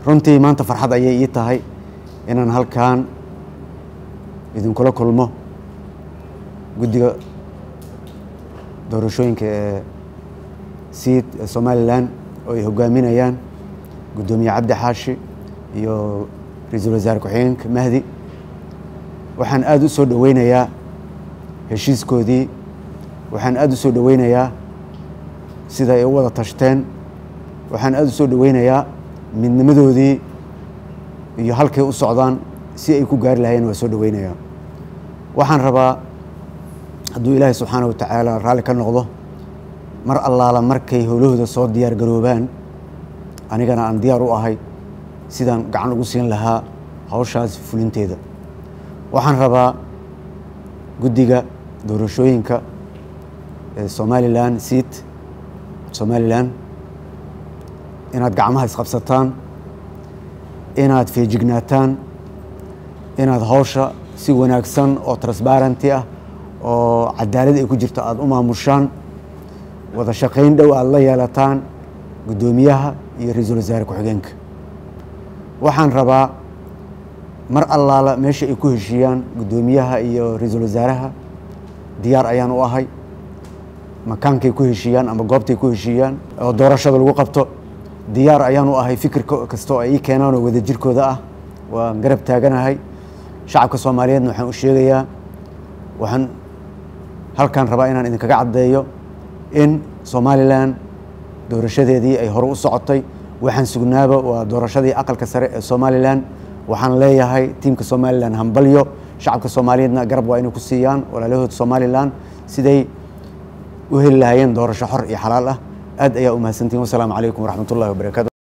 runtii maanta farxad ayay ii tahay inaan halkan idinkula kulmo guddiga doorashooyinka ee siid ee somalilan oo ay hogaaminayaan guddoomiye cabdi xaashi iyo ra-iisul wasaare ku-xigeenka mahdi waxaan aada u soo dhoweynayaa heshiiskoodii waxaan aada u soo dhoweynayaa sida ay u wada tashteen waxaan aada u soo dhoweynayaa midnimadoodii iyo halkay u socdaan si ay ku gaari lahayeen waa soo dhoweynayaa waxaan rabaa hadduu ilaahay subxaana wa tacaala raalli ka noqdo mar allaala markay howlahooda soo diyaar garoobaan anigana aan diyaar u ahay sidaan gacan ugu siin lahaa hawshaas fulinteeda waxaan rabaa guddiga doorashooyinka ee somalilan siid somalilan inaad gacmaha isqabsataan inaad feejignaataan inaad hawsha si wanaagsan oo transbarenty ah oo cadaalad ay ku jirto aada u maamushaan wada shaqayn dhow aada la yeelataan guddoomiyaha iyo ra-iisul wasaare ku-xigeenka waxaan rabaa mar allaala meesha ay ku heshiiyaan guddoomiyaha iyo ra-iisul wasaaraha diyaar ayaan u ahay makaankay ku heshiiyaan ama goobtay ku heshiiyaan oo doorashada lagu qabto diyaar ayaan u ahay fikir kastoo ay ii keenaan oo wadajirkooda ah waan garab taaganahay shacabka soomaaliyeedna waxaan u sheegayaa waxaan halkan rabaa inaan idinkaga caddeeyo in somalilan doorashadeedii ay hore u socotay waxaan sugnaaba waa doorashadii aqalka sare ee somalilan waxaan leeyahay tiimka somalilan hambalyo shacabka soomaaliyeedna garab waa inay ku siiyaan walaalahood somalilan siday u heli lahaayeen doorasho xor iyo xalaal ah aad ayaa u mahadsantihin wasalaamu calaykum waraxmat ullahi wabarakatu